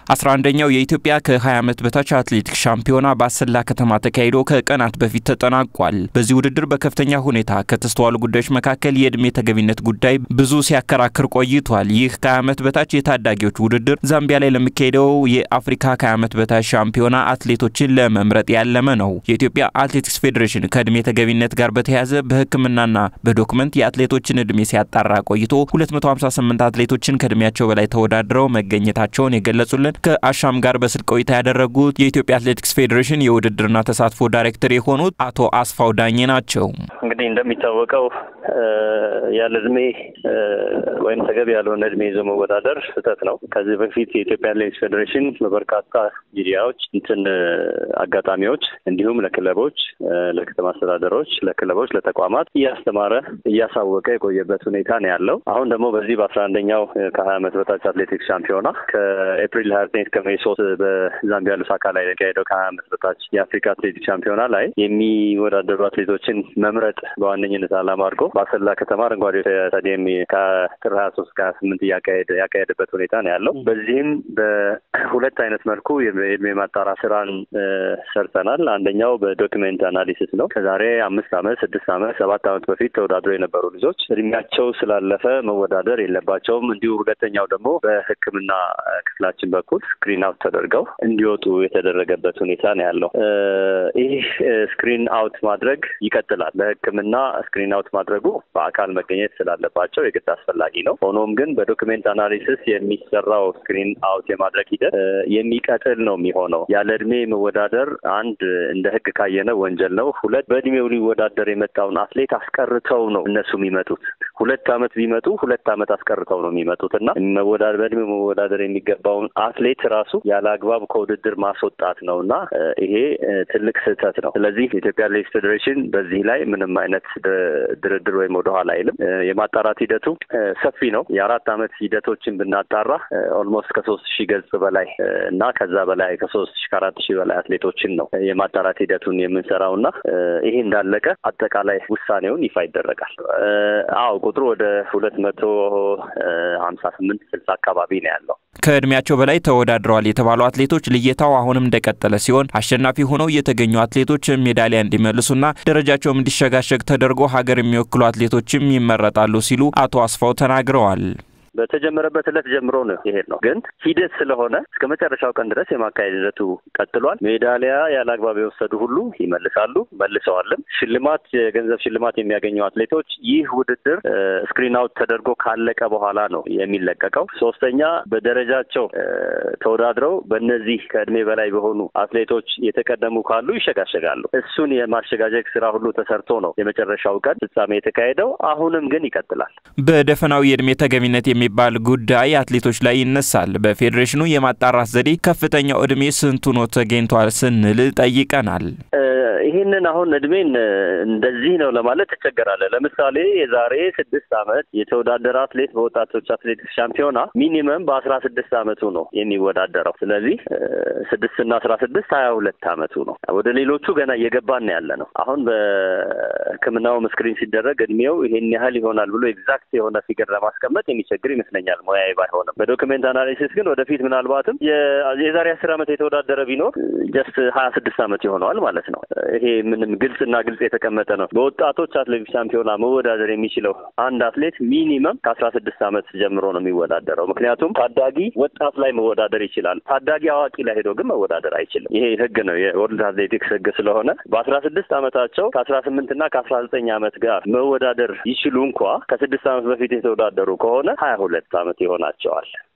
አስራ አንደኛው የኢትዮጵያ ከ20 ዓመት በታች አትሌቲክስ ሻምፒዮና በአሰላ ከተማ ተካሂዶ ከቀናት በፊት ተጠናቋል። በዚህ ውድድር በከፍተኛ ሁኔታ ከተስተዋሉ ጉዳዮች መካከል የዕድሜ ተገቢነት ጉዳይ ብዙ ሲያከራክር ቆይቷል። ይህ ከ20 ዓመት በታች የታዳጊዎች ውድድር ዛምቢያ ላይ ለሚካሄደው የአፍሪካ ከ20 ዓመት በታች ሻምፒዮና አትሌቶችን ለመምረጥ ያለመ ነው። የኢትዮጵያ አትሌቲክስ ፌዴሬሽን ከዕድሜ ተገቢነት ጋር በተያያዘ በሕክምናና በዶክመንት የአትሌቶችን ዕድሜ ሲያጣራ ቆይቶ 258 አትሌቶችን ከዕድሜያቸው በላይ ተወዳድረው መገኘታቸውን የገለጹልን ከአሻም ጋር በስልክ ቆይታ ያደረጉት የኢትዮጵያ አትሌቲክስ ፌዴሬሽን የውድድርና ተሳትፎ ዳይሬክተር የሆኑት አቶ አስፋው ዳኜ ናቸው። እንግዲህ እንደሚታወቀው ያለ እድሜ ወይም ተገቢ ያልሆነ እድሜ ይዞ መወዳደር ስህተት ነው። ከዚህ በፊት የኢትዮጵያ አትሌቲክስ ፌዴሬሽን በበርካታ ሚዲያዎች እንትን አጋጣሚዎች እንዲሁም ለክለቦች፣ ለከተማ አስተዳደሮች፣ ለክለቦች፣ ለተቋማት እያስተማረ እያሳወቀ የቆየበት ሁኔታ ነው ያለው። አሁን ደግሞ በዚህ በአስራ አንደኛው ከሀያ ዓመት በታች አትሌቲክስ ሻምፒዮና ከኤፕሪል ሀያ ዘጠኝ እስከ ሜይ ሶስት በዛምቢያ ሉሳካ ላይ የተካሄደው ከሀያ ዓመት በታች የአፍሪካ አትሌቲክስ ሻምፒዮና ላይ የሚወዳደሩ አትሌቶችን መምረጥ በዋነኝነት ዓላማ አድርጎ በአሰላ ከተማ አረንጓዴ ስታዲየም ከጥር ሀያ ሶስት ከሀያ ስምንት ያካሄደበት ሁኔታ ነው ያለው። በዚህም በሁለት አይነት መልኩ የእድሜ ማጣራ ስራን ሰርተናል። አንደኛው በዶክሜንት አናሊሲስ ነው። ከዛሬ አምስት ዓመት ስድስት ዓመት ሰባት ዓመት በፊት ተወዳድሮ የነበሩ ልጆች እድሜያቸው ስላለፈ መወዳደር የለባቸውም። እንዲሁ ሁለተኛው ደግሞ በሕክምና ክፍላችን በኩል ስክሪን አውት ተደርገው እንዲወጡ የተደረገበት ሁኔታ ነው ያለው። ይህ ስክሪን አውት ማድረግ ይቀጥላል። በሕክምና ስክሪን አውት ማድረጉ በአካል መገኘት ስላለባቸው የግድ አስፈላጊ ነው። ሆኖም ግን በዶክሜንት አናሊሲስ የሚሰራው ስክሪን አውት የማድረግ ሂደት የሚቀጥል ነው የሚሆነው። ያለ እድሜ መወዳደር አንድ እንደ ሕግ ካየነው ወንጀል ነው። ሁለት በእድሜው ሊወዳደር የመጣውን አትሌት አስቀርተው ነው እነሱ የሚመጡት። ሁለት ዓመት ቢመጡ ሁለት ዓመት አስቀርተው ነው የሚመጡት እና መወዳደር በእድሜው መወዳደር የሚገባውን አትሌት ራሱ ያለ አግባብ ከውድድር ማስወጣት ነው እና ይሄ ትልቅ ስህተት ነው። ስለዚህ የኢትዮጵያ አትሌቲክስ ፌዴሬሽን በዚህ ላይ ምንም አይነት ድርድር ወይም ወደኋላ አይልም። የማጣራት ሂደቱ ሰፊ ነው። የአራት ዓመት ሂደቶችን ብናጣራ ኦልሞስት ከሶስት ሺህ ገጽ በላይ እና ከዛ በላይ ከሶስት ሺህ ከአራት ሺህ በላይ አትሌቶችን ነው የማጣራት ሂደቱን የምንሰራው እና ይሄ እንዳለቀ አጠቃላይ ውሳኔውን ይፋ ይደረጋል። አዎ ቁጥሩ ወደ ሁለት መቶ ሀምሳ ስምንት ስልሳ አካባቢ ነው ያለው። ከእድሜያቸው በላይ ተወዳድረዋል የተባሉ አትሌቶች ልየታው አሁንም እንደቀጠለ ሲሆን አሸናፊ ሆነው የተገኙ አትሌቶች ሜዳሊያ እንዲመልሱና ደረጃቸውም እንዲሸጋሸግ ተደርጎ ሀገር የሚወክሉ አትሌቶችም ይመረጣሉ ሲሉ አቶ አስፋው ተናግረዋል። በተጀመረበት ዕለት ጀምሮ ነው ይሄድ ነው። ግን ሂደት ስለሆነ እስከ መጨረሻው ቀን ድረስ የማካሄድ ሂደቱ ቀጥሏል። ሜዳሊያ ያለ አግባብ የወሰዱ ሁሉ ይመልሳሉ፣ መልሰዋልም። ሽልማት፣ የገንዘብ ሽልማት የሚያገኙ አትሌቶች ይህ ውድድር ስክሪን አውት ተደርጎ ካለቀ በኋላ ነው የሚለቀቀው። ሶስተኛ በደረጃቸው ተወዳድረው በእነዚህ ከእድሜ በላይ በሆኑ አትሌቶች የተቀደሙ ካሉ ይሸጋሸጋሉ። እሱን የማሸጋጀግ ስራ ሁሉ ተሰርቶ ነው የመጨረሻው ቀን ፍጻሜ የተካሄደው። አሁንም ግን ይቀጥላል። በደፈናው የእድሜ ተገቢነት የሚባል ጉዳይ አትሌቶች ላይ ይነሳል። በፌዴሬሽኑ የማጣራት ዘዴ ከፍተኛው እድሜ ስንቱ ነው ተገኝቷል ስንል ጠይቀናል። ይህንን አሁን እድሜን እንደዚህ ነው ለማለት ትቸገራለህ። ለምሳሌ የዛሬ ስድስት ዓመት የተወዳደረ አትሌት በወጣቶች አትሌቲክስ ሻምፒዮና ሚኒመም በአስራ ስድስት ዓመቱ ነው የሚወዳደረው። ስለዚህ ስድስት እና አስራ ስድስት ሀያ ሁለት ዓመቱ ነው። ወደ ሌሎቹ ገና እየገባን ያለ ነው። አሁን በሕክምናው ስክሪን ሲደረግ እድሜው ይሄን ያህል ይሆናል ብሎ ኤግዛክት የሆነ ፊገር ለማስቀመጥ የሚቸግር ይመስለኛል ሙያዊ ባይሆንም። በዶክሜንት አናሊሲስ ግን ወደፊት ምናልባትም የዛሬ አስር ዓመት የተወዳደረ ቢኖር ጀስት ሀያ ስድስት ዓመት ይሆነዋል ማለት ነው። ይሄ ምንም ግልጽና ግልጽ የተቀመጠ ነው። በወጣቶች አትሌቲክስ ሻምፒዮና መወዳደር የሚችለው አንድ አትሌት ሚኒመም ከአስራ ስድስት ዓመት ጀምሮ ነው የሚወዳደረው። ምክንያቱም ታዳጊ ወጣት ላይ መወዳደር ይችላል። ታዳጊ አዋቂ ላይ ሄዶ ግን መወዳደር አይችልም። ይሄ ህግ ነው፣ የወርልድ አትሌቲክስ ህግ ስለሆነ በአስራ ስድስት ዓመታቸው ከአስራ ስምንት እና ከአስራ ዘጠኝ ዓመት ጋር መወዳደር ይችሉ እንኳ ከስድስት ዓመት በፊት የተወዳደሩ ከሆነ ሀያ ሁለት ዓመት ይሆናቸዋል።